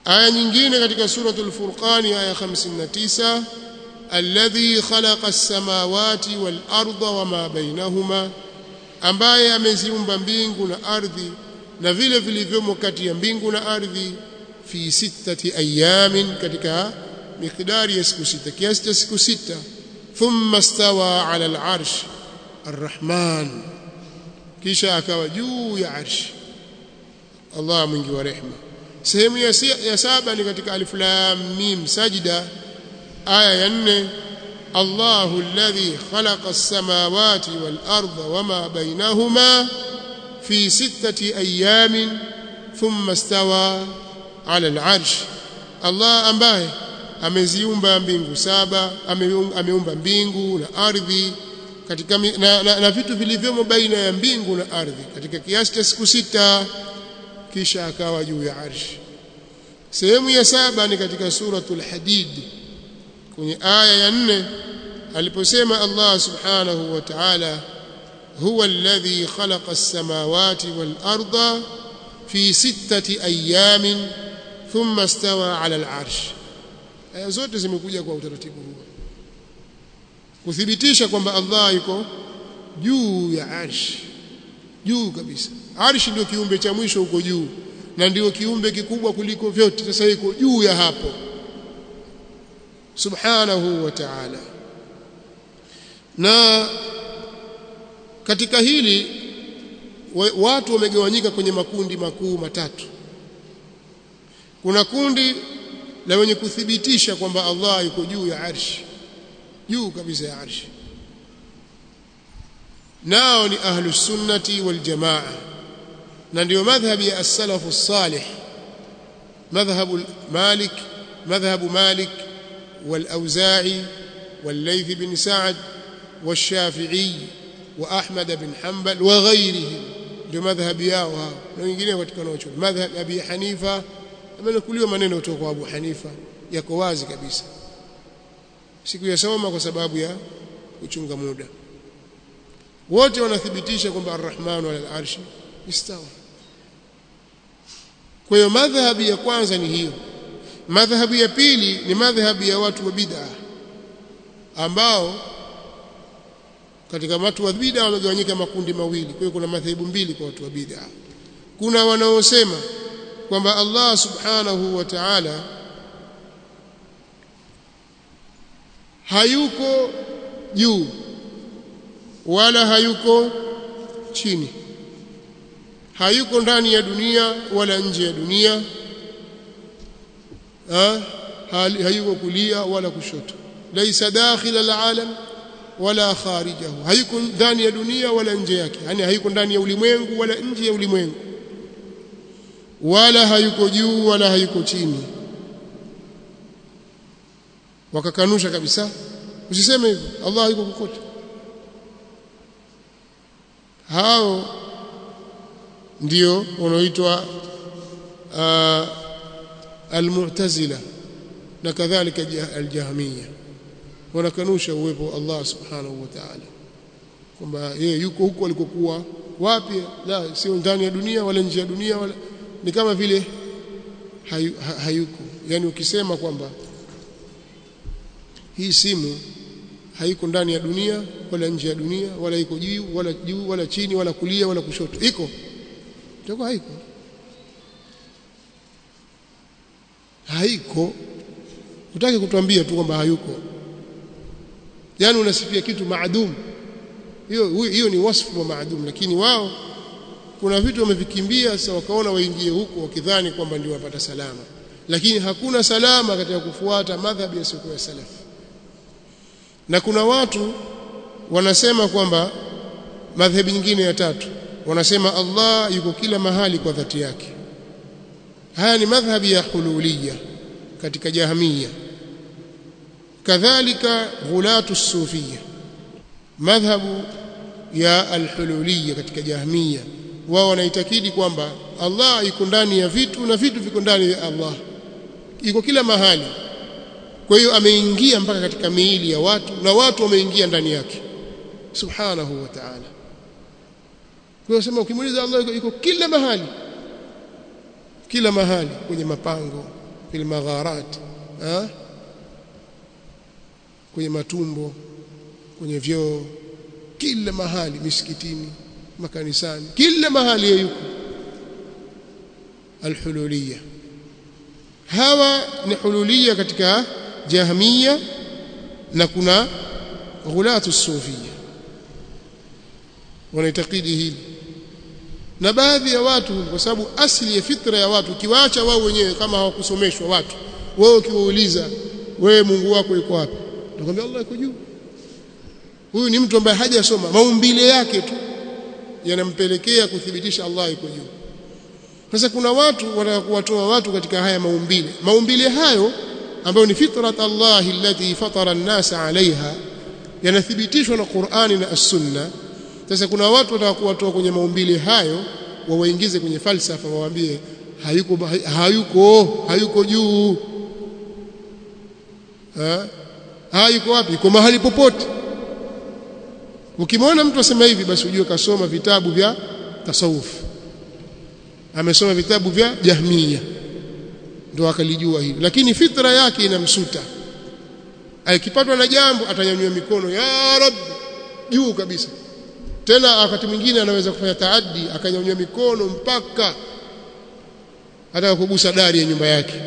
aya nyingine katika suratul furqan aya 59 alladhi khalaqa as-samawati wal arda wama bainahuma ambaye ameziumba mbingu na ardhi na vile vilivyomo kati ya mbingu na ardhi fi sittati ayamin katika miqdari ya siku sita kiasi cha siku sita thumma stawa ala al-arsh arrahman kisha akawa juu ya arshi Allah mwingi wa rehema sehemu ya, ya saba ni katika alif lam mim sajda aya ya nne Allahu alladhi khalaqa as-samawati wal arda wama bainahuma fi sittati ayamin thumma stawa ala al-arsh Allah ambaye ameziumba mbingu saba ameumba mbingu na ardhi katika na, na, na vitu vilivyomo baina ya mbingu na ardhi katika kiasi cha siku sita kisha akawa juu ya arshi sehemu ya saba ni katika suratul hadid kwenye aya ya nne aliposema Allah subhanahu wa ta'ala huwa alladhi khalaqa as-samawati wal arda fi sittati ayamin thumma istawa ala al-arsh aya zote zimekuja kwa utaratibu huu kuthibitisha kwamba Allah yuko juu ya arshi juu kabisa arshi ndio kiumbe cha mwisho huko juu na ndio kiumbe kikubwa kuliko vyote sasa iko juu ya hapo subhanahu wa ta'ala na katika hili watu wamegawanyika kwenye makundi makuu matatu kuna kundi la wenye kuthibitisha kwamba Allah yuko juu ya arshi juu kabisa ya arshi nao ni ahlus sunnati wal jamaa na ndio madhhabi ya as-salafu salih madhhabu malik madhhabu malik wal-auza'i wal-layth bin sa'd wash-shafi'i wa ahmad bin hanbal wa ghayrihim ndio madhhabi yao hao na wengine katika wanaochuoni madhhab abi hanifa amenukuliwa maneno kutoka kwa abu hanifa yako wazi kabisa sikuyasoma kwa sababu ya kuchunga muda wote wanathibitisha kwamba arrahmanu ala al-arshi istawa kwa hiyo madhhabi ya kwanza ni hiyo madhhabi ya pili ni madhhabi ya watu wa bid'a ambao katika watu wa bid'a wamegawanyika makundi mawili kwa hiyo kuna madhehebu mbili kwa watu wa bid'a kuna wanaosema kwamba Allah subhanahu wa ta'ala hayuko juu wala hayuko chini hayuko ndani ya dunia wala nje ya dunia ha? hayuko kulia wala kushoto laisa dakhila alalam wala kharijahu hayuko ndani ya dunia wala nje yake yani hayuko ndani ya ulimwengu wala nje ya ulimwengu wala hayuko juu wala hayuko chini wakakanusha kabisa usiseme hivyo Allah yuko kokote hao ndio wanaoitwa uh, almu'tazila na kadhalika aljahmiya wanakanusha uwepo wa Allah subhanahu wa ta'ala kwamba yeye yuko huko alikokuwa wapi la sio ndani ya dunia wala nje ya dunia wala ni kama vile hayu, ha, hayuko yani ukisema kwamba hii simu haiko ndani ya dunia wala nje ya dunia wala iko juu wala juu wala chini wala kulia wala kushoto iko itakuwa haiko haiko utaki kutuambia tu kwamba hayuko yani unasifia kitu maadum hiyo hiyo ni wasfu wa maadum lakini wao kuna vitu wamevikimbia sasa wakaona waingie huko wakidhani kwamba ndio wapata salama lakini hakuna salama katika kufuata madhhabi yasiyokuwa ya salaf na kuna watu wanasema kwamba madhhabi nyingine ya tatu wanasema Allah yuko kila mahali kwa dhati yake haya ni madhhabi ya hululiya katika jahamia kadhalika ghulatu sufia madhhabu ya alhululiya katika jahmia wao wanaitakidi kwamba Allah yuko ndani ya vitu na vitu viko ndani ya Allah yuko kila mahali kwa hiyo ameingia mpaka katika miili ya watu na watu wameingia ndani yake subhanahu wa ta'ala kwa hiyo sema ukimuuliza Allah yuko, yuko kila mahali kila mahali kwenye mapango fil magharat ha? kwenye matumbo kwenye vyoo kila mahali misikitini makanisani kila mahali yuko alhululiya hawa ni hululiya katika jahmiya na kuna ghulatu sufia wanaitakidi hili na baadhi ya watu kwa sababu asili ya fitra ya watu ukiwaacha wao wenyewe kama hawakusomeshwa watu wewe ukiwauliza wewe Mungu wako yuko wapi nakwambia Allah yuko juu huyu ni mtu ambaye hajasoma maumbile yake tu yanampelekea kuthibitisha Allah yuko juu sasa kuna watu wanakuwatoa watu katika haya maumbile maumbile hayo ambayo ni fitrat Allah allati fatara an-nasa alaiha yanathibitishwa na Qur'ani na As-Sunna sasa kuna watu watakuwatoa kwenye maumbile hayo wawaingize kwenye falsafa wawaambie hayuko hayuko hayuko juu ha? hayuko wapi yuko mahali popote ukimwona mtu asema hivi basi ujue kasoma vitabu vya tasawuf amesoma vitabu vya jahmiya ndio akalijua hili lakini fitra yake inamsuta akipatwa na jambo atanyanyua mikono ya rab juu kabisa tena wakati mwingine anaweza kufanya taaddi akanyanyua mikono mpaka hata kugusa dari ya nyumba yake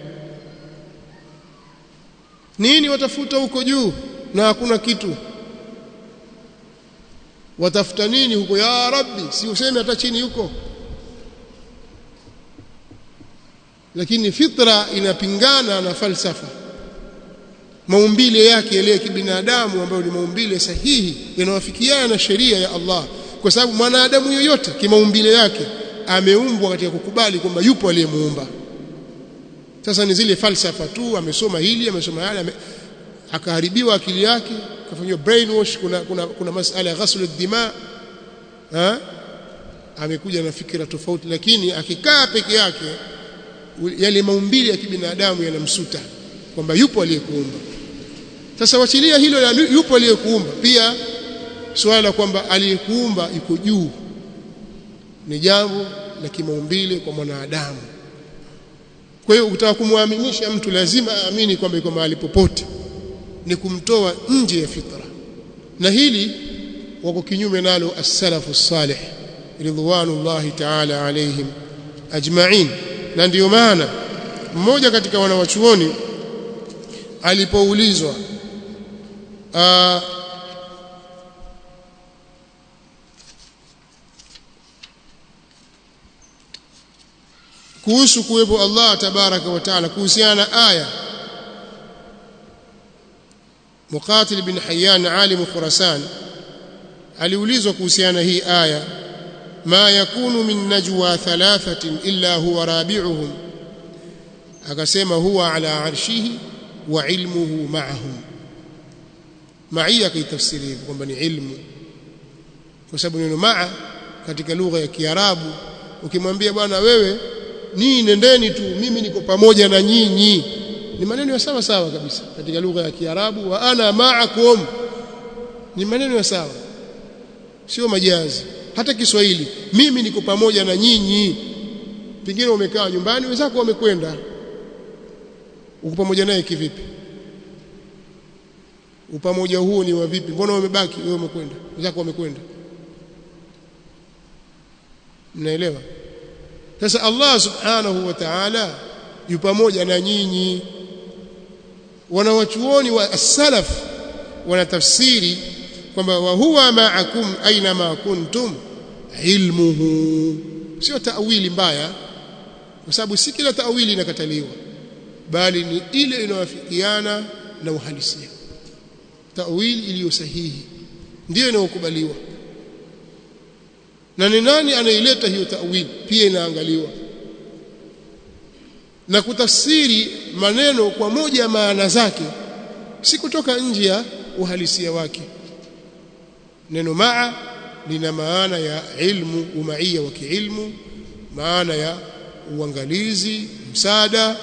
nini watafuta huko juu na hakuna kitu watafuta nini huko ya rabbi si useme hata chini huko lakini fitra inapingana na falsafa maumbile yake yale ya kibinadamu ambayo ni maumbile sahihi yanawafikiana na sheria ya Allah kwa sababu mwanadamu yoyote kimaumbile yake ameumbwa katika kukubali kwamba yupo aliyemuumba sasa ni zile falsafa tu amesoma hili amesoma yale ame, akaharibiwa akili yake akafanywa brainwash kuna kuna, kuna masala ya ghasl ad-dima ha amekuja na fikra tofauti lakini akikaa peke yake yale maumbile ya kibinadamu yanamsuta kwamba yupo aliyekuumba sasa wachilia hilo la yupo aliyekuumba pia swala la kwamba aliyekuumba yuko juu ni jambo la kimaumbile kwa mwanadamu kwa hiyo ukitaka kumwaminisha mtu lazima aamini kwamba yuko mahali popote ni kumtoa nje ya fitra na hili wako kinyume nalo as-salafu salih ridwanullahi ta'ala alaihim ajma'in na ndiyo maana mmoja katika wanawachuoni alipoulizwa kuhusu kuwepo Allah tabaraka wa taala kuhusiana na aya Muqatil bin Hayyan alim Khurasan aliulizwa kuhusiana hii aya ma yakunu min najwa thalathatin illa huwa rabi'uhum akasema huwa ala arshihi wa ilmuhu ma'ahum ma'ia kaitafsiri hivyo kwamba ni ilmu kwa sababu neno ma'a katika lugha ya Kiarabu ukimwambia bwana wewe nii nendeni tu mimi niko pamoja na nyinyi ni maneno ya sawa sawa kabisa katika lugha ya Kiarabu wa ana ma'akum ni maneno ya sawa sio majazi hata Kiswahili mimi niko pamoja na nyinyi pengine umekaa nyumbani wenzako wamekwenda uko pamoja naye kivipi upamoja huo ni wa vipi mbona umebaki wewe umekwenda wenzako wamekwenda mnaelewa sasa Allah subhanahu wa ta'ala yu pamoja na nyinyi wanawachuoni wa as-salaf wanatafsiri kwamba wa huwa ma'akum aina ma kuntum ilmuhu sio ta'wili mbaya kwa sababu si kila ta'wili inakataliwa bali ni ile inayowafikiana na uhalisia ta'wili iliyo sahihi ndiyo inayokubaliwa na ni nani anaileta hiyo ta'wili pia inaangaliwa na kutafsiri maneno kwa moja ya maana zake si kutoka nje ya uhalisia wake neno maa lina maana ya ilmu umaia wa kiilmu maana ya uangalizi msaada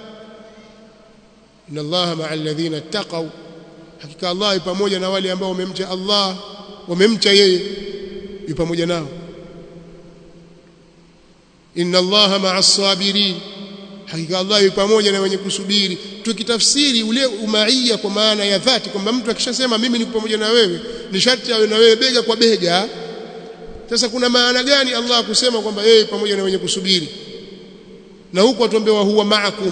inna allaha maa alladhina ittaqaw hakika allah pamoja na wale ambao wamemcha allah wamemcha yeye yu pamoja nao inna allaha maa as-sabirin hakika Allah yupo pamoja na wenye kusubiri tukitafsiri ule umaia kwa maana ya dhati kwamba mtu akishasema mimi niko pamoja na wewe ni sharti awe na wewe bega kwa bega sasa kuna maana gani Allah kusema kwamba yeye pamoja na wenye kusubiri na huko atuambiwa huwa ma'akum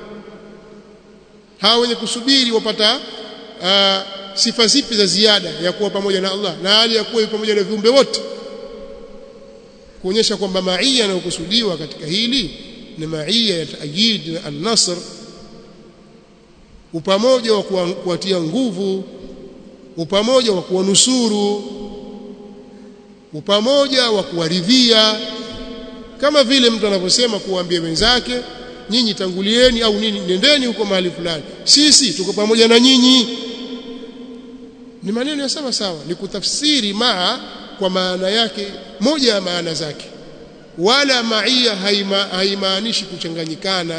hawa wenye kusubiri wapata uh, sifa zipi za ziada ya kuwa pamoja na Allah na hali ya kuwa pamoja na viumbe wote kuonyesha kwamba maia yanayokusudiwa katika hili ni maia ya taajid na an-nasr upamoja wa kuwatia nguvu upamoja wa kuwanusuru upamoja wa kuwaridhia kama vile mtu anavyosema kuwaambia wenzake nyinyi tangulieni au nini nendeni huko mahali fulani sisi tuko pamoja na nyinyi ni maneno ya sawa sawa ni kutafsiri maa kwa maana yake moja ya maana zake wala maia haimaanishi kuchanganyikana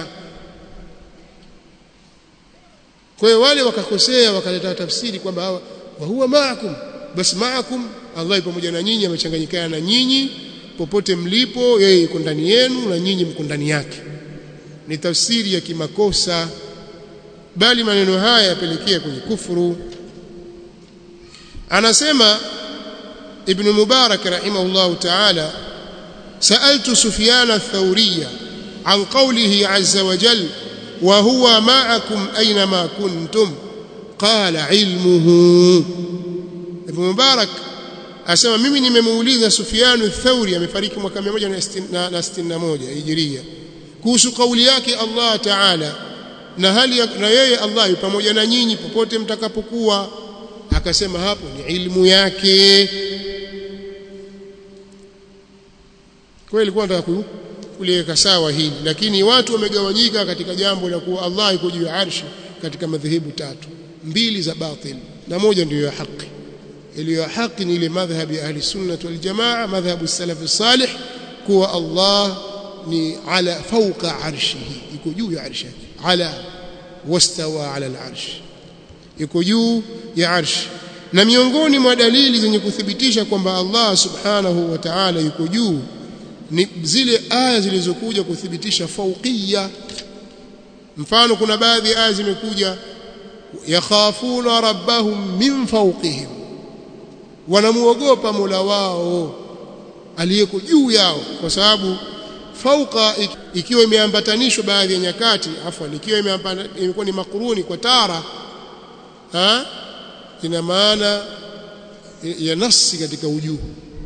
kwa hiyo wale wakakosea wakaleta tafsiri kwamba hawa wa huwa maakum basi maakum Allah pamoja na nyinyi amechanganyikana na nyinyi popote mlipo yeye yuko ndani yenu na nyinyi mko ndani yake ni tafsiri ya kimakosa bali maneno haya yapelekea kwenye kufuru anasema ibn mubarak rahimahullah ta'ala سألت سفيان الثوري عن قوله عز وجل وهو معكم أينما كنتم قال علمه ابن مبارك asema mimi nimemuuliza Sufyan ath-Thauri amefariki mwaka 161 Hijria kuhusu kauli yake Allah Ta'ala na hali na yeye Allah yu pamoja na nyinyi popote mtakapokuwa akasema hapo ni ilmu yake kwa ilikuwa nataka kuliweka sawa hili lakini watu wamegawanyika katika jambo la kuwa Allah yuko juu ya arshi katika madhehebu tatu mbili za batil na moja ndiyo ya haki iliyo ya haki ni ile madhhabi ya ahli sunnah wal jamaa madhhabu salaf salih kuwa Allah ni ala fawqa arshihi yuko juu ya arshi ala wastawa ala al-arsh yuko juu ya arshi na miongoni mwa dalili zenye kuthibitisha kwamba Allah subhanahu wa ta'ala yuko juu ni zile aya zilizokuja kuthibitisha fauqiyya mfano kuna baadhi ya aya zimekuja yakhafuna rabbahum min fawqihim wanamuogopa Mola wao aliyeko juu yao kwa sababu fauqa ikiwa imeambatanishwa baadhi ya nyakati afwan ikiwa imekuwa ni makuruni kwa tara ha ina maana ya nafsi katika ujuu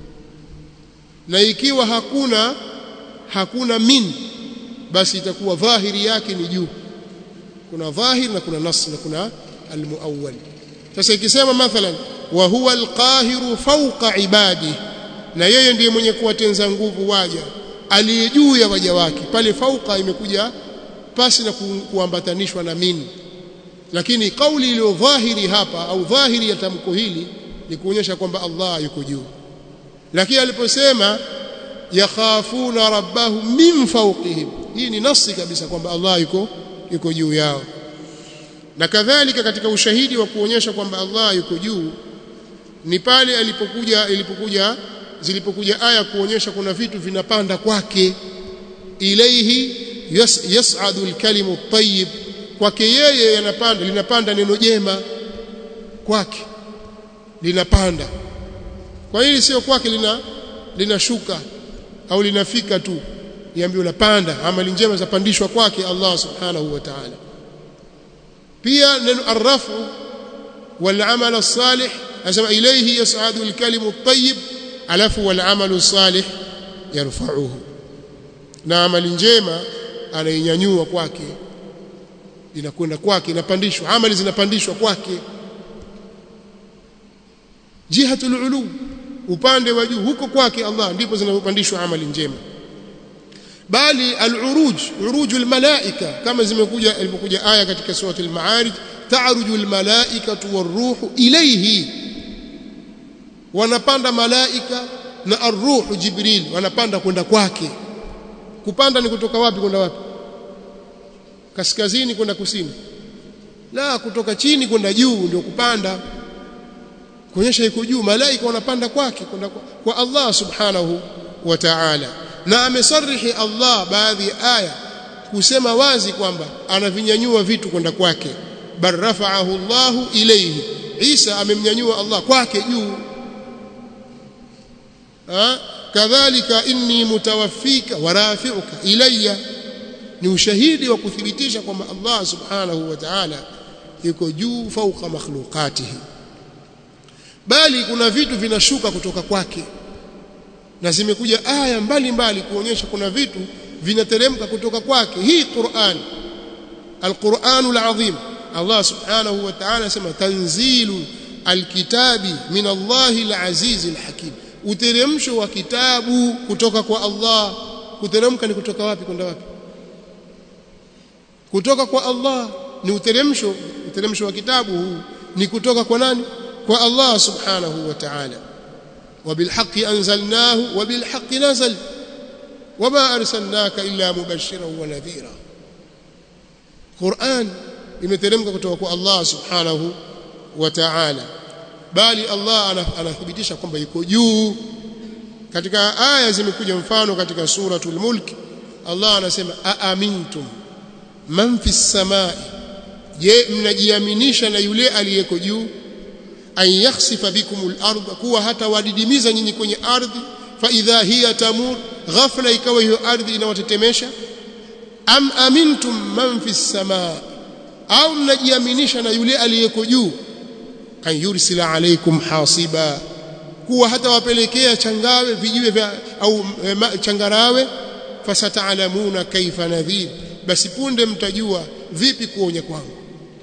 na ikiwa hakuna hakuna min basi itakuwa dhahiri yake ni juu kuna dhahir na kuna nas na kuna almuawwal sasa ikisema mathalan wa huwa alqahiru fawqa ibadi na yeye ndiye mwenye kuwatenza nguvu waja aliye juu ya waja wake pale fauqa imekuja pasi na kuambatanishwa na min lakini kauli iliyo dhahiri hapa au dhahiri ya tamko hili ni kuonyesha kwamba Allah yuko juu lakini aliposema yakhafuna rabbahum min fawqihim hii ni nasi kabisa kwamba Allah yuko yuko juu yao na kadhalika katika ushahidi wa kuonyesha kwamba Allah yuko juu ni pale alipokuja ilipokuja zilipokuja aya kuonyesha kuna vitu vinapanda kwake ilaihi yas, yas'adu alkalimu at-tayyib kwake yeye yanapanda linapanda neno jema kwake linapanda kwa hili sio kwake lina linashuka au linafika tu niambie unapanda amali njema zapandishwa kwake Allah subhanahu wa ta'ala pia neno arrafu wal amal as-salih asema ilayhi yas'adu al-kalimu at-tayyib alafu wal amalu salih yarfa'uhu na amali njema anainyanyua kwake inakwenda kwake inapandishwa amali zinapandishwa kwake jihatul ulu upande wa juu huko kwake Allah ndipo zinapandishwa amali njema bali al-uruj uruju al-malaika kama zimekuja ilipokuja aya katika sura al-ma'arij ta'ruju al-malaikatu war-ruhu ilayhi wanapanda malaika na ar-ruhu jibril wanapanda kwenda kwake kupanda ni kutoka wapi kwenda wapi kaskazini kwenda kusini la kutoka chini kwenda juu ndio kupanda kuonyesha iko juu malaika wanapanda kwake kwenda kwa Allah subhanahu wa ta'ala na amesarihi Allah baadhi ya aya kusema wazi kwamba anavinyanyua vitu kwenda kwake bal rafa'ahu Allahu ilayhi Isa amemnyanyua Allah kwake juu kadhalika inni mutawaffika wa rafi'uka ilayya ni ushahidi wa kuthibitisha kwamba Allah subhanahu wa ta'ala yuko juu fauka makhluqatihi bali kuna vitu vinashuka kutoka kwake na zimekuja aya mbalimbali kuonyesha kuna vitu vinateremka kutoka kwake hii Qur'an Al-Qur'anul Azim Allah subhanahu wa ta'ala sema tanzilu alkitabi min Allahil Azizil Hakim uteremsho wa kitabu kutoka kwa Allah kuteremka ni kutoka wapi kwenda wapi kutoka kwa Allah ni uteremsho uteremsho wa kitabu huu ni kutoka kwa nani kwa Allah subhanahu wa ta'ala وبالحق أنزلناه وبالحق نزل وما أرسلناك إلا مبشرا ونذيرا قرآن imeteremka kutoka kwa Allah subhanahu wa ta'ala bali Allah anathibitisha kwamba yuko juu katika aya zimekuja mfano katika suratul mulk Allah anasema aamintum man fis samai je mnajiaminisha na yule aliyeko juu an yakhsifa bikumul ardh kuwa hata wadidimiza nyinyi kwenye ardhi fa idha hiya tamur ghafla ikawa hiyo ardhi inawatetemesha am amintum man fis samaa au mnajiaminisha na yule aliyeko juu an yursila alaykum hasiba kuwa hata wapelekea changawe vijiwe vya au e, changarawe fasataalamuna kaifa nadhir basi punde mtajua vipi kuonya kwangu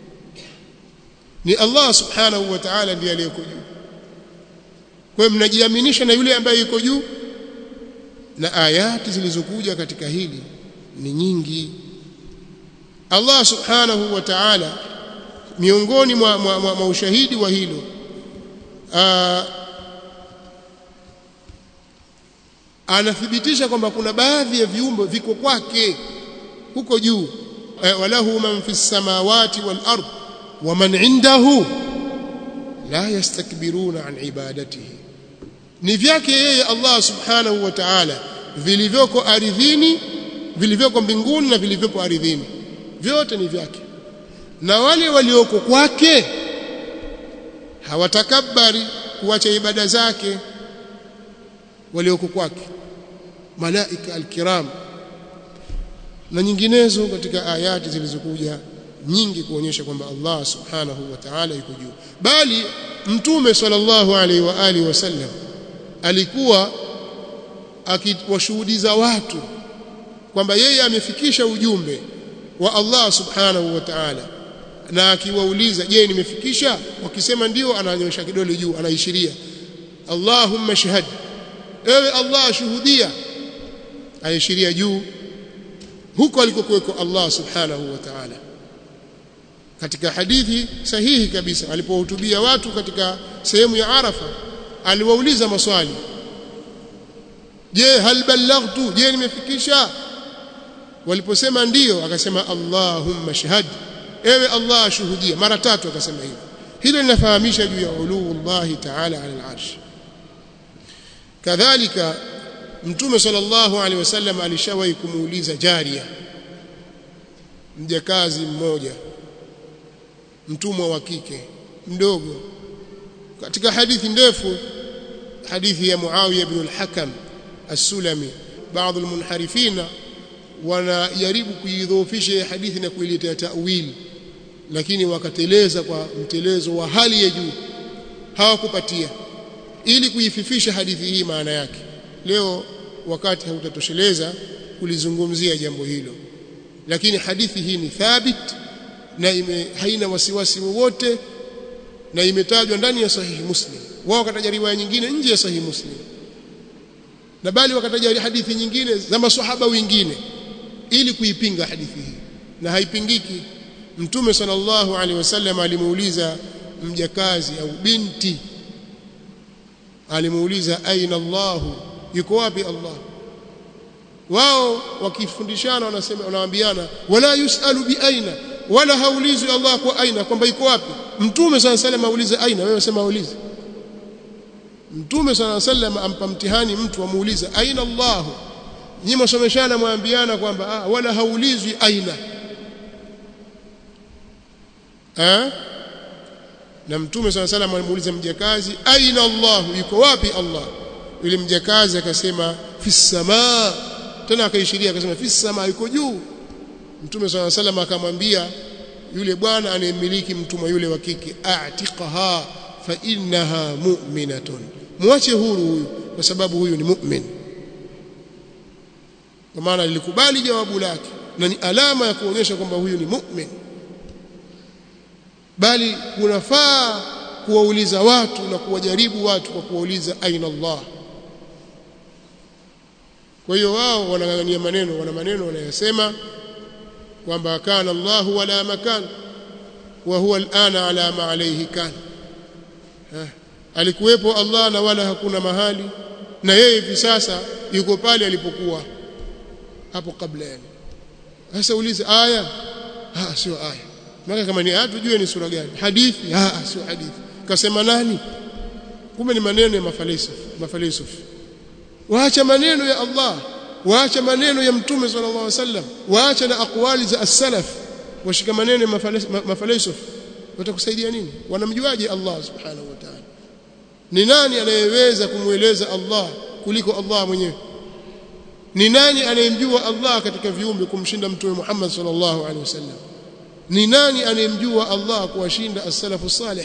ni Allah subhanahu wa ta'ala ndiye aliyeko juu kwa hiyo mnajiaminisha na yule ambaye yuko juu na ayati zilizokuja katika hili ni nyingi Allah subhanahu wa ta'ala miongoni mwa, mwa, mwa, mwa ushahidi wa hilo aa, anathibitisha kwamba kuna baadhi ya viumbe viko kwake huko juu walahu man fis samawati wal ardh ومن عنده لا يستكبرون عن عبادته ni vyake yeye Allah subhanahu wa ta'ala vilivyoko ardhini vilivyoko mbinguni na vilivyopo ardhini vyote ni vyake na wale walioko kwake hawatakabari kuacha ibada zake walioko kwake malaika alkiram na nyinginezo katika ayati zilizokuja nyingi kuonyesha kwamba Allah subhanahu wa ta'ala yuko juu bali mtume sallallahu alaihi wa alihi wasallam alikuwa akiwashuhudiza watu kwamba yeye amefikisha ujumbe wa Allah subhanahu wa ta'ala na akiwauliza je nimefikisha wakisema ndio ananyosha kidole juu anaishiria Allahumma shahad ewe Allah shuhudia aishiria juu huko alikokuweko Allah subhanahu wa ta'ala katika hadithi sahihi kabisa alipohutubia watu katika sehemu ya Arafa aliwauliza maswali je hal ballaghtu je nimefikisha waliposema ndiyo akasema Allahumma shahad ewe Allah shuhudia mara tatu akasema hivyo hilo linafahamisha juu ya uluullahi ta'ala ala al-arsh kadhalika mtume sallallahu alaihi wasallam alishawahi kumuuliza jaria mjakazi mmoja mtumwa wa kike mdogo katika hadithi ndefu hadithi ya Muawiya ibn al-Hakam as-Sulami baadhi al-munharifina wanajaribu kuidhoofisha hadithi na kuiletea ta'wili lakini wakateleza kwa mtelezo wa hali ya juu hawakupatia ili kuififisha hadithi hii maana yake leo wakati hautatosheleza kulizungumzia jambo hilo lakini hadithi hii ni thabit na ime, haina wasiwasi wowote na imetajwa ndani ya sahihi muslim wao wakataja riwaya nyingine nje ya sahihi muslim na bali wakataja hadithi nyingine za maswahaba wengine ili kuipinga hadithi hii na haipingiki mtume sallallahu alaihi wasallam alimuuliza mjakazi au binti alimuuliza aina Allah yuko wapi Allah wao wakifundishana wanasema wanaambiana wala yusalu bi aina wala haulizwi Allah kwa aina kwamba yuko wapi mtume sallallahu alaihi wasallam aulize aina wewe sema aulize mtume sallallahu alaihi wasallam ampa mtihani mtu amuulize aina Allah nyinyi msomeshana mwambiana kwamba ah, wala haulizwi aina eh na mtume swalla salam alimuuliza mjakazi aina Allah yuko wapi Allah yule mjakazi akasema fi samaa tena akaishiria akasema fi samaa yuko juu mtume swalla salam akamwambia yule bwana anayemiliki mtumwa yule wa kike a'tiqaha fa innaha mu'minatun muache huru huyu kwa sababu huyu ni mu'min kwa maana lilikubali jawabu lake na ni alama ya kuonyesha kwamba huyu ni mu'min bali kunafaa kuwauliza watu na kuwajaribu watu kwa kuwauliza aina Allah kwa hiyo wao wanang'ang'ania maneno wana maneno wanayosema kwamba kana Allah wala makan wa huwa alana ala ma alayhi kan alikuwepo Allah na wala hakuna mahali na yeye hivi sasa yuko pale alipokuwa hapo kabla yani sasa ulize aya ah sio aya maana kama ni aya tujue ni sura gani hadithi ah sio hadithi kasema nani kumbe ni maneno ya mafalsafa mafalsafa waacha maneno ya Allah waacha maneno ya mtume sallallahu alaihi wasallam waacha na aqwali za as-salaf washika maneno ya mafalsafa watakusaidia nini wanamjuaje Allah subhanahu wa ta'ala ni nani anayeweza kumweleza Allah kuliko Allah mwenyewe ni nani anayemjua Allah katika viumbe kumshinda mtume Muhammad sallallahu alaihi wasallam ni nani anayemjua Allah kuwashinda as-salafu salih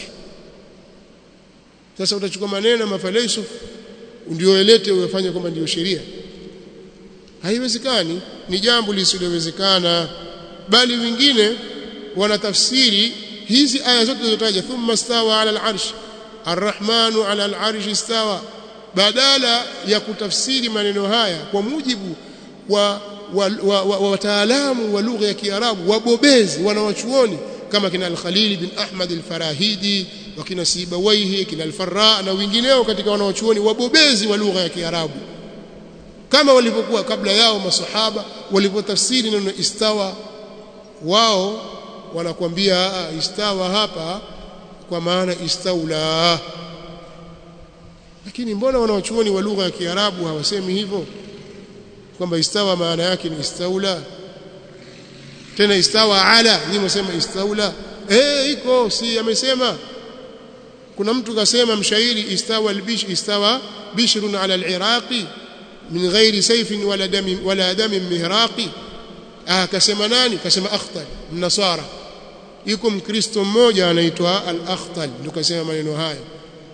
sasa utachukua maneno mafalsafa ndio elete uyafanye kwamba ndio sheria haiwezekani ni jambo lisilowezekana bali wengine wanatafsiri hizi aya zote zilizotaja thumma stawa ala al-arsh arrahmanu ala al-arsh istawa badala ya kutafsiri maneno haya kwa mujibu wa wataalamu wa lugha ya Kiarabu wabobezi wanawachuoni kama kina al-Khalil bin Ahmad al-Farahidi wakina Sibawaihi kina al-Farra na wengineo katika wanawachuoni wabobezi wa lugha ya Kiarabu kama walivyokuwa kabla yao masahaba walipotafsiri neno istawa wao wanakuambia istawa hapa kwa maana istaula lakini mbona wanawachuoni wa lugha ya Kiarabu hawasemi hivyo kwamba istawa maana yake ni istaula tena istawa ala ni msema istaula eh iko si amesema kuna mtu kasema mshairi istawa albish istawa bishrun ala aliraqi min ghairi sayfin wala dami wala damin mihraqi ah kasema nani kasema akhtal mnasara yuko mkristo mmoja anaitwa al-akhtal ndio kasema maneno hayo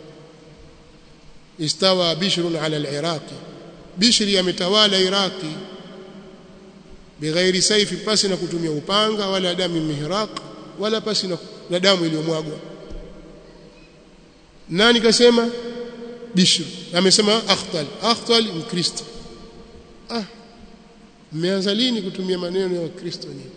istawa bishrun ala al-iraqi bishri ametawala iraqi bighairi saifi pasi na kutumia upanga wala damu mihraq wala pasi na, na damu iliyomwagwa nani kasema bishr amesema akhtal akhtal mkristo ah mmeanza lini kutumia maneno ya wakristo nyinyi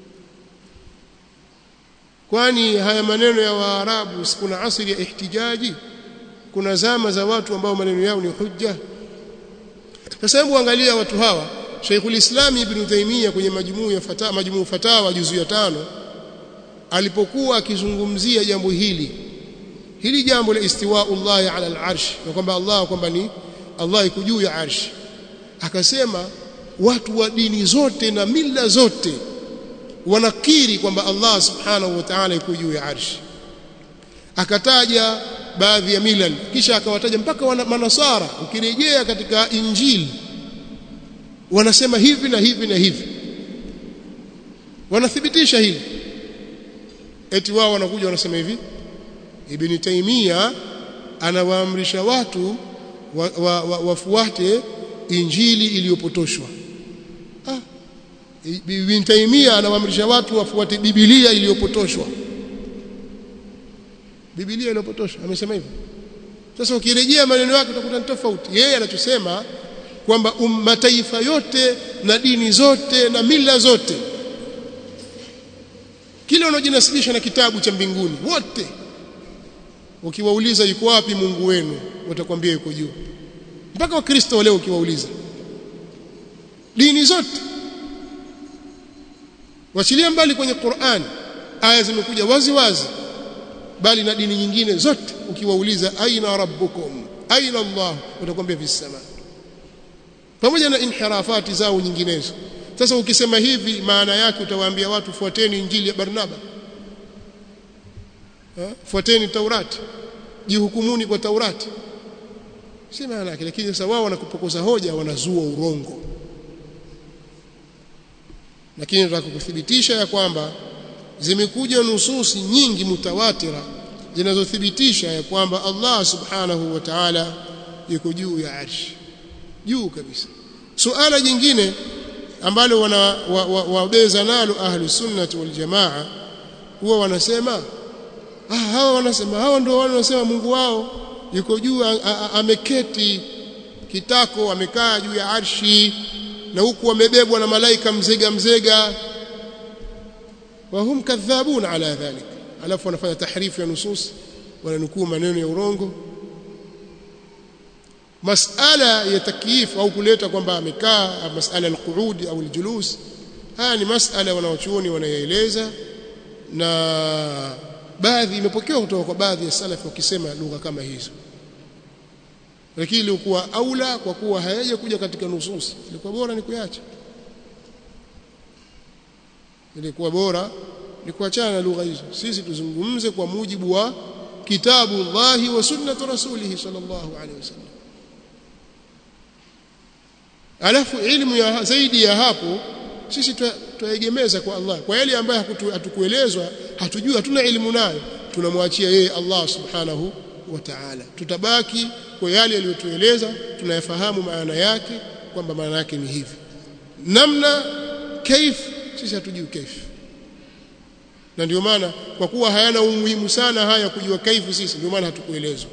kwani haya maneno ya waarabu kuna asili ya ihtijaji kuna zama za watu ambao maneno yao ni hujja sasa hebu angalia watu hawa Sheikhul Islam Ibn Taymiyyah kwenye majmuu ya fatawa majmuu fatawa juzu ya tano alipokuwa akizungumzia jambo hili hili jambo la istiwa'ullah ala al-arsh na kwamba Allah kwamba ni Allah iko juu ya arsh akasema watu wa dini zote na mila zote wanakiri kwamba Allah subhanahu wa ta'ala iko juu ya arsh akataja baadhi ya milal kisha akawataja mpaka wana, manasara ukirejea katika injili wanasema hivi na hivi na hivi wanathibitisha hili eti wao wanakuja wanasema hivi ibn taimia anawaamrisha watu wafuate wa, wa, wa injili iliyopotoshwa ah ibn taimia anawaamrisha watu wafuate biblia iliyopotoshwa Biblia inapotosha amesema hivyo sasa ukirejea maneno yake utakuta ni tofauti yeye anachosema kwamba um, mataifa yote na dini zote na mila zote kile wanaojinasibisha na kitabu cha mbinguni wote ukiwauliza yuko wapi Mungu wenu watakwambia yuko juu mpaka wakristo leo ukiwauliza dini zote wachilia mbali kwenye Qur'an aya zimekuja wazi wazi bali na dini nyingine zote ukiwauliza aina rabbukum aina Allah watakwambia fi sama pamoja na inhirafati zao nyinginezo sasa ukisema hivi maana yake utawaambia watu fuateni injili ya Barnaba ha? fuateni Taurati jihukumuni kwa Taurati si maana yake lakini sasa wao wanakupokoza hoja wanazua urongo lakini nataka kukuthibitisha ya kwamba zimekuja nususi nyingi mutawatira zinazothibitisha ya kwamba Allah subhanahu wa ta'ala yuko juu ya arshi juu kabisa suala jingine ambalo wana wabeza wa, wa nalo ahlu sunnati wal jamaa huwa wanasema ah hawa wanasema hawa ndio wale wanasema Mungu wao yuko juu ameketi kitako amekaa juu ya arshi na huku wamebebwa na malaika mzega mzega wahum kadhabun ala dhalik alafu wanafanya tahrifu ya nusus wananukuu maneno ya urongo masala ya takyif au kuleta kwamba amekaa masala alqu'ud au aljulus haya ni masala wanaochuoni wanayaeleza na baadhi imepokewa kutoka kwa baadhi ya salafi wakisema lugha kama hizo lakini ilikuwa aula kwa kuwa hayaja kuja katika nusus ilikuwa bora ni kuacha ilikuwa bora ni kuachana na lugha hizo sisi tuzungumze kwa mujibu wa kitabu Allahi wa sunnatu rasulih sallallahu alaihi wasallam alafu ilmu ya zaidi ya hapo sisi tuegemeza kwa Allah kwa yale ambayo hatukuelezwa hatujui hatuna elimu nayo tunamwachia yeye Allah subhanahu wa ta'ala tutabaki kwa yale aliyotueleza tunayafahamu maana yake kwamba maana yake ni hivi namna kaif sisi hatujui kaif na ndio maana kwa kuwa hayana umuhimu sana haya kujua kaifu sisi ndio maana hatukuelezwa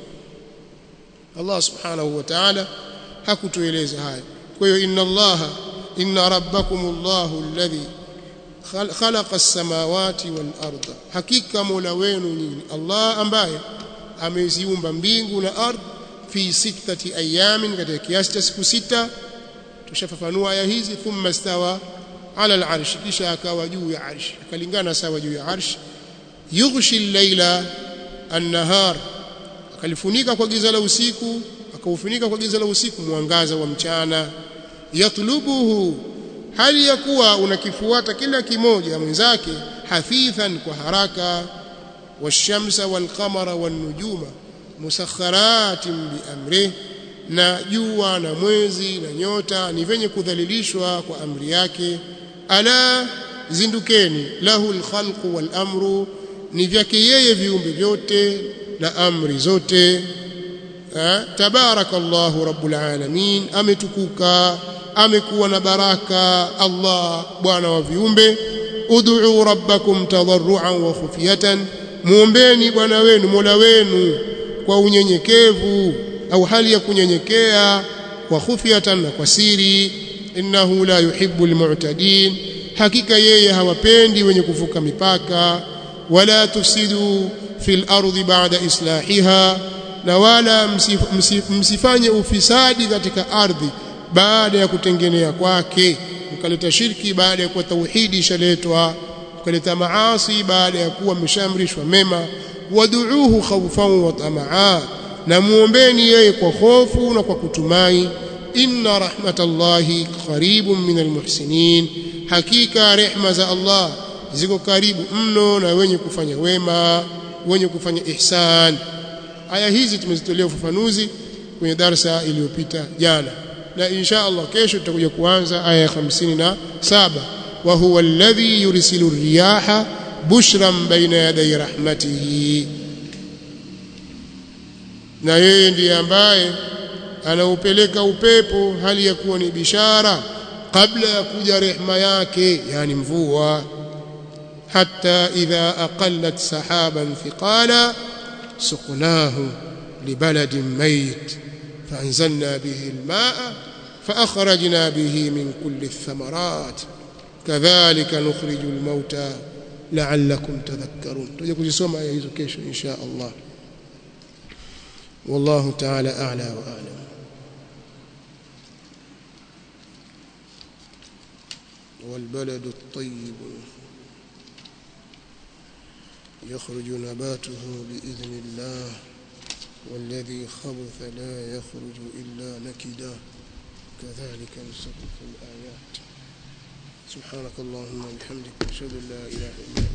Allah subhanahu wa ta'ala hakutueleza haya kwa hiyo inna allaha inna rabbakumullahu alladhi khalaqa as-samawati wal arda hakika mola wenu nyinyi Allah ambaye ameziumba mbingu na ardhi fi sittati ayamin katika kiasi cha siku sita tushafafanua aya hizi thumma stawa ala al-arsh kisha akawa juu ya arsh akalingana sawa juu ya arsh yughshi al-laila an-nahar akalifunika kwa giza la usiku akaufunika kwa giza la usiku mwangaza wa mchana yatlubuhu hali ya kuwa unakifuata kila kimoja mwenzake hafithan kwa haraka washamsa walqamara wanujuma musakharatin biamrih na jua na mwezi na nyota ni venye kudhalilishwa kwa amri yake ala zindukeni lahu alkhalqu walamru ni vyake yeye viumbe vyote na amri zote tabarakallahu rabbul alamin ametukuka amekuwa na baraka Allah bwana wa viumbe ud'u rabbakum tadarruan wa khufiyatan muombeni bwana wenu mola wenu kwa unyenyekevu au hali ya kunyenyekea kwa khufiyatan na kwa siri innahu la yuhibbu almu'tadin hakika yeye hawapendi wenye kuvuka mipaka wala tufsidu fil ardi ba'da islahiha na wala msif, msif, msifanye ufisadi katika ardhi baada ya kutengenea kwake mkaleta shirki baada ya kuwa tauhidi ishaletwa mkaleta maasi baada ya kuwa mmeshaamrishwa mema waduuhu khawfan wa tamaa na muombeni yeye kwa hofu na kwa kutumai inna rahmatallahi qaribun min almuhsinin hakika rehma za Allah ziko karibu mno na wenye kufanya wema wenye kufanya ihsan aya hizi tumezitolea ufafanuzi kwenye darsa iliyopita jana na insha Allah kesho tutakuja kuanza aya ya 57 wa huwa alladhi yursilu riyaha bushran baina yaday rahmatihi na yeye ndiye ambaye anaupeleka upepo hali ya kuwa ni bishara kabla ya kuja rehma yake yani mvua hatta idha aqallat sahaban thiqala سقناه لبلد ميت فأنزلنا به الماء فأخرجنا به من كل الثمرات كذلك نخرج الموتى لعلكم تذكرون تجي كجسوم آية hizo kesho إن شاء الله والله تعالى أعلى وأعلم والبلد الطيب يخرج نباته بإذن الله والذي خبث لا يخرج إلا نكدا كذلك نصرف الآيات سبحانك اللهم وبحمدك أشهد أن لا إله إلا أنت